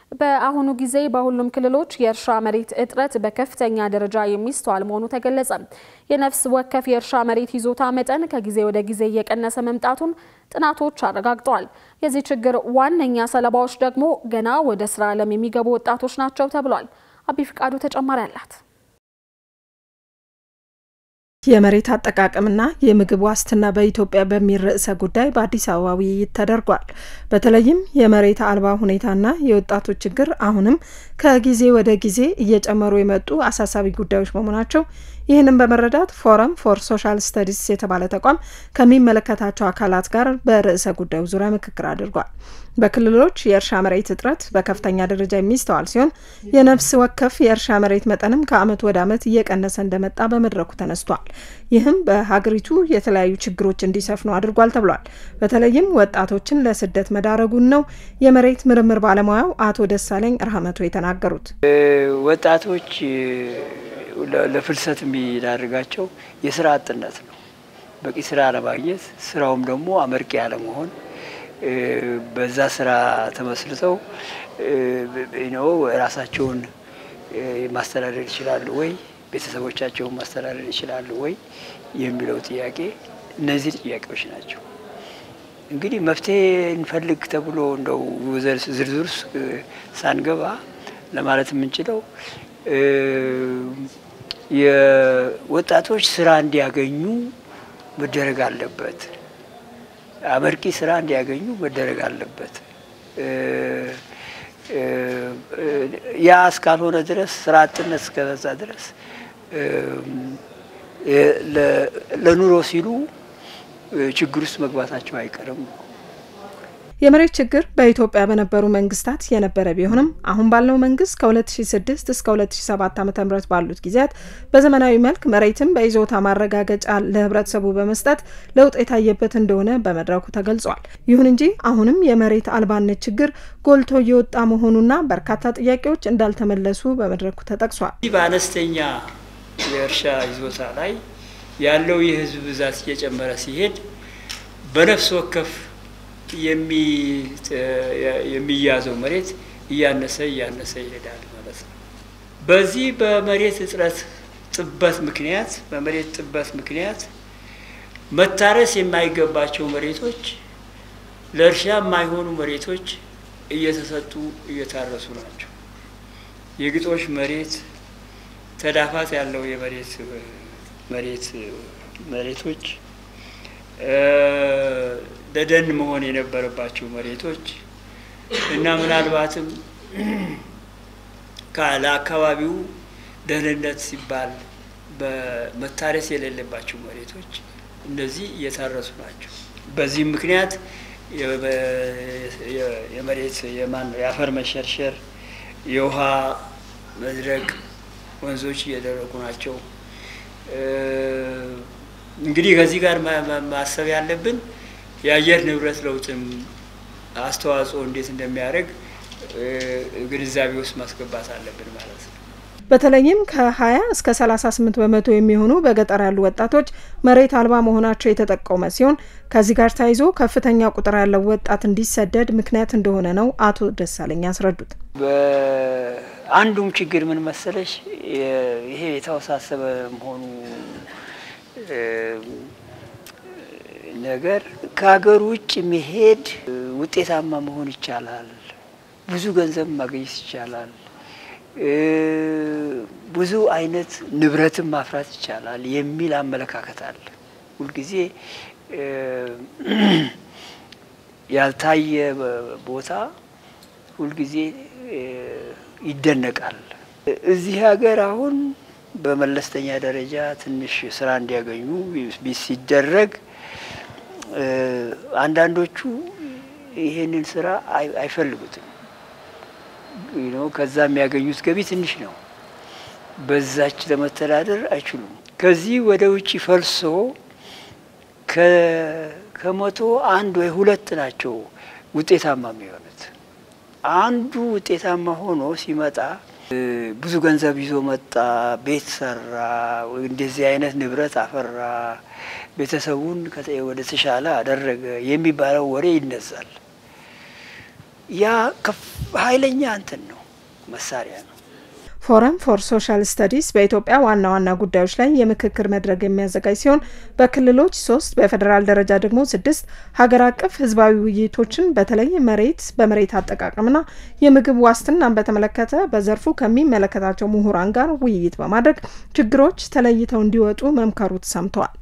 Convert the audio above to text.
በአሁኑ ጊዜ በሁሉም ክልሎች የእርሻ መሬት እጥረት በከፍተኛ ደረጃ የሚስተዋል መሆኑ ተገለጸ። የነፍስ ወከፍ የእርሻ መሬት ይዞታ መጠን ከጊዜ ወደ ጊዜ እየቀነሰ መምጣቱን ጥናቶች አረጋግጠዋል። የዚህ ችግር ዋነኛ ሰለባዎች ደግሞ ገና ወደ ስራ ዓለም የሚገቡ ወጣቶች ናቸው ተብሏል። አቢ ፍቃዱ ተጨማሪ አላት። የመሬት አጠቃቀምና የምግብ ዋስትና በኢትዮጵያ በሚል ርዕሰ ጉዳይ በአዲስ አበባ ውይይት ተደርጓል። በተለይም የመሬት አልባ ሁኔታና የወጣቶች ችግር አሁንም ከጊዜ ወደ ጊዜ እየጨመሩ የመጡ አሳሳቢ ጉዳዮች በመሆናቸው ይህንን በመረዳት ፎረም ፎር ሶሻል ስተዲስ የተባለ ተቋም ከሚመለከታቸው አካላት ጋር በርዕሰ ጉዳዩ ዙሪያ ምክክር አድርጓል። በክልሎች የእርሻ መሬት እጥረት በከፍተኛ ደረጃ የሚስተዋል ሲሆን የነፍስ ወከፍ የእርሻ መሬት መጠንም ከዓመት ወደ ዓመት እየቀነሰ እንደመጣ በመድረኩ ተነስቷል። ይህም በሀገሪቱ የተለያዩ ችግሮች እንዲሰፍኑ አድርጓል ተብሏል። በተለይም ወጣቶችን ለስደት መዳረጉን ነው የመሬት ምርምር ባለሙያው አቶ ደሳለኝ ረህመቶ የተናገሩት። ወጣቶች ለፍልሰት የሚዳርጋቸው የስራ አጥነት ነው። በቂ ስራ አለማግኘት፣ ስራውም ደግሞ አመርቂ አለመሆን በዛ ስራ ተመስርተው ነው ራሳቸውን ማስተዳደር ይችላሉ ወይ፣ ቤተሰቦቻቸውን ማስተዳደር ይችላሉ ወይ የሚለው ጥያቄ እነዚህ ጥያቄዎች ናቸው። እንግዲህ መፍትሄ እንፈልግ ተብሎ እንደው ዝርዝር ሳንገባ ለማለት የምንችለው የወጣቶች ስራ እንዲያገኙ መደረግ አለበት። አመርቂ ስራ እንዲያገኙ መደረግ አለበት። ያ እስካልሆነ ድረስ ስራ አጥነት እስከበዛ ድረስ ለኑሮ ሲሉ ችግር ውስጥ መግባታቸው አይቀርም። የመሬት ችግር በኢትዮጵያ በነበሩ መንግስታት የነበረ ቢሆንም አሁን ባለው መንግስት ከ2006 እስከ 2007 ዓ.ም ባሉት ጊዜያት በዘመናዊ መልክ መሬትን በይዞታ ማረጋገጫ ለህብረተሰቡ በመስጠት ለውጥ የታየበት እንደሆነ በመድረኩ ተገልጿል። ይሁን እንጂ አሁንም የመሬት አልባነት ችግር ጎልቶ እየወጣ መሆኑና በርካታ ጥያቄዎች እንዳልተመለሱ በመድረኩ ተጠቅሷል። ይህ በአነስተኛ የእርሻ ይዞታ ላይ ያለው የህዝብ ብዛት እየጨመረ ሲሄድ በነፍስ ወከፍ የሚያዘው መሬት እያነሰ እያነሰ ይሄዳል ማለት ነው። በዚህ በመሬት እጥረት ጥበት ምክንያት በመሬት ጥበት ምክንያት መታረስ የማይገባቸው መሬቶች ለእርሻ የማይሆኑ መሬቶች እየተሰጡ እየታረሱ ናቸው። የግጦሽ መሬት ተዳፋት ያለው የመሬት መሬት መሬቶች ለደን መሆን የነበረባቸው መሬቶች እና ምናልባትም ለአካባቢው ደህንነት ሲባል በመታረስ የሌለባቸው መሬቶች እነዚህ እየታረሱ ናቸው። በዚህም ምክንያት የመሬት የአፈር መሸርሸር፣ የውሃ መድረቅ፣ ወንዞች እየደረቁ ናቸው። እንግዲህ ከዚህ ጋር ማሰብ ያለብን የአየር ንብረት ለውጥም አስተዋጽኦ እንዴት እንደሚያደርግ ግንዛቤ ውስጥ ማስገባት አለብን ማለት ነው። በተለይም ከ20 እስከ 38 በመቶ የሚሆኑ በገጠር ያሉ ወጣቶች መሬት አልባ መሆናቸው የተጠቆመ ሲሆን ከዚህ ጋር ተያይዞ ከፍተኛ ቁጥር ያለው ወጣት እንዲሰደድ ምክንያት እንደሆነ ነው አቶ ደሳለኝ ያስረዱት። አንዱም ችግር ምን መሰለሽ፣ ይሄ የተወሳሰበ መሆኑ ነገር ከሀገር ውጭ መሄድ ውጤታማ መሆን ይቻላል፣ ብዙ ገንዘብ ማግኘት ይቻላል፣ ብዙ አይነት ንብረትን ማፍራት ይቻላል የሚል አመለካከት አለ። ሁልጊዜ ያልታየ ቦታ ሁልጊዜ ይደነቃል። እዚህ ሀገር አሁን በመለስተኛ ደረጃ ትንሽ ስራ እንዲያገኙ ሲደረግ አንዳንዶቹ ይሄንን ስራ አይፈልጉትም። ከዛ የሚያገኙት ገቢ ትንሽ ነው። በዛች ለመተዳደር አይችሉም። ከዚህ ወደ ውጭ ፈልሶ ከመቶ አንድ ወይ ሁለት ናቸው ውጤታማ የሚሆኑት። አንዱ ውጤታማ ሆኖ ሲመጣ ብዙ ገንዘብ ይዞ መጣ፣ ቤት ሰራ፣ እንደዚህ አይነት ንብረት አፈራ፣ ቤተሰቡን ወደ ተሻለ አደረገ የሚባለው ወሬ ይነዛል። ያ ኃይለኛ እንትን ነው መሳሪያ ነው። ፎረም ፎር ሶሻል ስተዲስ በኢትዮጵያ ዋና ዋና ጉዳዮች ላይ የምክክር መድረክ የሚያዘጋጅ ሲሆን በክልሎች ሶስት በፌዴራል ደረጃ ደግሞ ስድስት ሀገር አቀፍ ህዝባዊ ውይይቶችን በተለይ መሬት በመሬት አጠቃቀምና የምግብ ዋስትናን በተመለከተ በዘርፉ ከሚመለከታቸው ምሁራን ጋር ውይይት በማድረግ ችግሮች ተለይተው እንዲወጡ መምከሩ ተሰምተዋል።